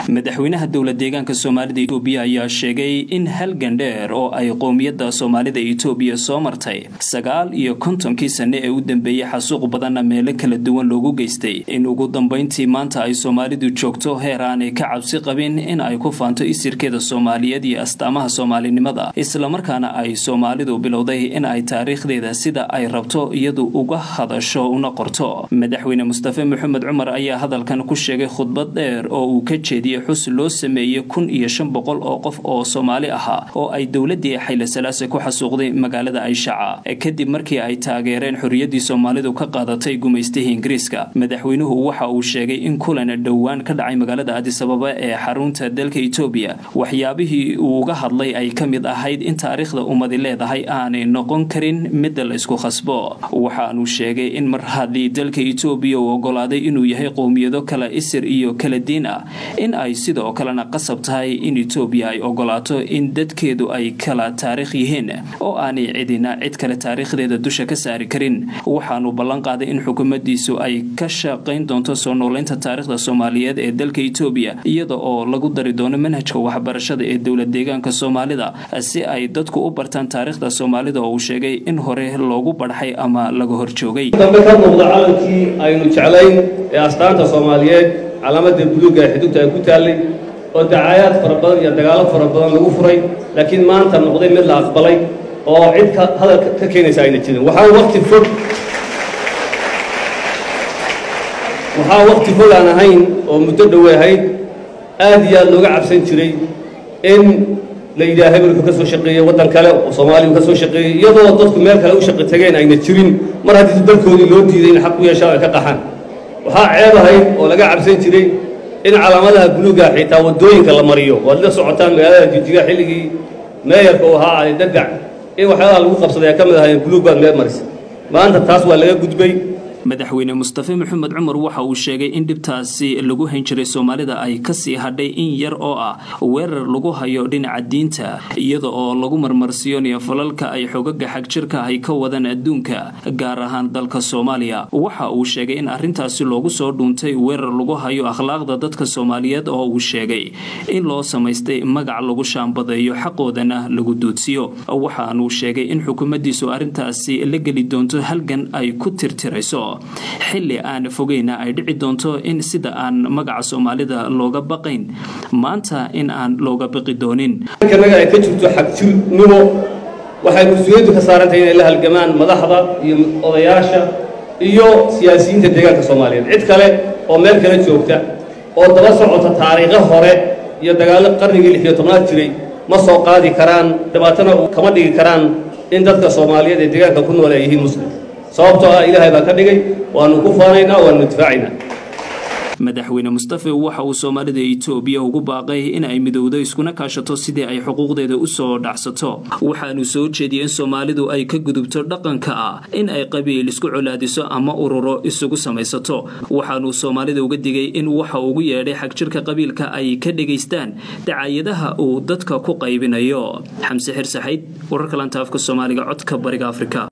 madaxweynaha dowla deegaanka soomaalida itoobiya ayaa sheegay in halgan dheer oo ay qowmiyadda soomaalida itoobiya soo martay sagaal iyo kontonkii sane ee u dambeeyey xasuuq badanna meelo kala duwan loogu geystay in ugu dambayntii maanta ay soomaalidu joogto heer aanay ka cabsi qabin in ay ku faanto isirkeeda soomaaliyeed iyo astaamaha soomaalinimada islamarkaana ay soomaalidu bilowday in ay taariikhdeeda sida ay rabto iyadu uga hadasho una qorto madaxweyne mustafe maxamed cumar ayaa hadalkan ku sheegay khudbad dheer oo uu ka jeediyey xus loo sameeyey kun iyo shan boqol oo qof oo soomaali ahaa oo ay dowladii xayle salaase ku xasuuqday magaalada ayshaca kadib markii ay taageereen xorriyaddii soomaalidu ka qaadatay gumaystihii ingiriiska madaxweynuhu waxa uu sheegay in kulan dhowaan ka dhacay magaalada adisababa ee xarunta dalka itoobiya waxyaabihii uu uga hadlay ay ka mid ahayd in taariikhda ummadi leedahay aanay noqon karin midda la isku khasbo waxaanuu sheegay in mar haddii dalka itoobiya uu ogolaaday inuu yahay qowmiyado kala isir iyo kala diin ah in ay sidoo kalena qasab tahay in itoobiya ay ogolaato in dadkeedu ay kala taariikh yihiin oo aanay cidina cid kale taariikhdeeda dusha ka saari karin waxaanu ballan qaaday in xukuumaddiisu ay ka shaqayn doonto soo noolaynta taariikhda soomaaliyeed ee dalka itoobiya iyada oo lagu dari doono manhajka waxbarashada ee dowla deegaanka soomaalida si ay dadku u bartaan taariikhda soomaalida oo uu sheegay in hore loogu badxay ama laga horjoogay dambe ka muuqda calankii aynu jeclayn ee astaanta soomaaliyeed calaamada buluuga ee xidugta ay ku taallay oo dacaayaad fara badan iyo dagaallo fara badan lagu furay laakiin maanta noqday mid la aqbalay oo cid ka hadal ka keenaysa ayna jirin waxaa waqti fog waxaa waqti fog aan ahayn oo muddo dhowey ahayd aad iyo aad looga cabsan jiray in la yidhaha hebelku ka soo shaqeeyey waddan kale oo soomaaliya ka soo shaqeeyey iyadoo dadku meel kale u shaqi tageen ayna jirin mar haddii dalkoodii loo diiday in xaq u yeeshaan ay ka qaxaan waxaa ceeb ahayd oo laga cabsan jiray in calaamadaha buluuga xitaa waddooyinka la mariyo waad la socotaan magaalada jijiga xilligii meeyarka uu ahaa cali dagac in waxyaalaha lagu qabsaday ay ka mid ahaayeen buluug baad meel marisa maanta taas waa laga gudbay madaxweyne mustafe maxamed cumar waxa uu sheegay in dhibtaasi lagu hayn jiray soomaalida ay kasii hadhay in yar oo ah weerar lagu hayo dhinaca diinta iyada oo lagu marmarsiyonayo falalka ay xogaga xagjirka ay ka wadaan adduunka gaar ahaan dalka soomaaliya waxa uu sheegay in arrintaasi loogu soo dhuuntay weerar lagu hayo akhlaaqda dadka soomaaliyeed oo uu sheegay in loo samaystay magac lagu shaambadeeyo xaqoodana lagu duudsiyo waxaanuu sheegay in xukuumaddiisu arrintaasi la geli doonto halgan ay ku tirtirayso xilli aan fogeyna ay dhici doonto in sida aan magaca soomaalida looga baqayn maanta in aan looga baqi doonin naga ay ka jirto xagjirnimo waxay mas-uuliyaddu ka saarantahay inay la halgamaan madaxda iyo odayaasha iyo siyaasiyiinta deegaanka soomaaliyeed cid kale oo meel kale joogta oo daba socota taariikho hore iyo dagaallo qarnigii lix iyo tobnaad jiray ma soo qaadi karaan dhibaatana kama dhigi karaan in dadka soomaaliyeed ee deegaanka ku nool ay yihiin muslim sababtoo ah ilaahay baa ka dhigay waanu ku faanaynaa waanu difaacaynaa madaxweyne mustafe waxa uu soomaalida itoobiya ugu baaqay in ay midowdo iskuna kaashato sidii ay xuquuqdeeda u soo dhacsato waxaanu soo jeediyey in soomaalidu ay ka gudubto dhaqanka ah in ay qabiil isku colaadiso ama ururo isugu samaysato waxaanuu soomaalida uga digay in waxa ugu yeedhay xagjirka qabiilka ay ka dhegaystaan dacaayadaha uu dadka ku qaybinayo xamse xir saxayd wararka lanta afka soomaaliga codka bariga afrika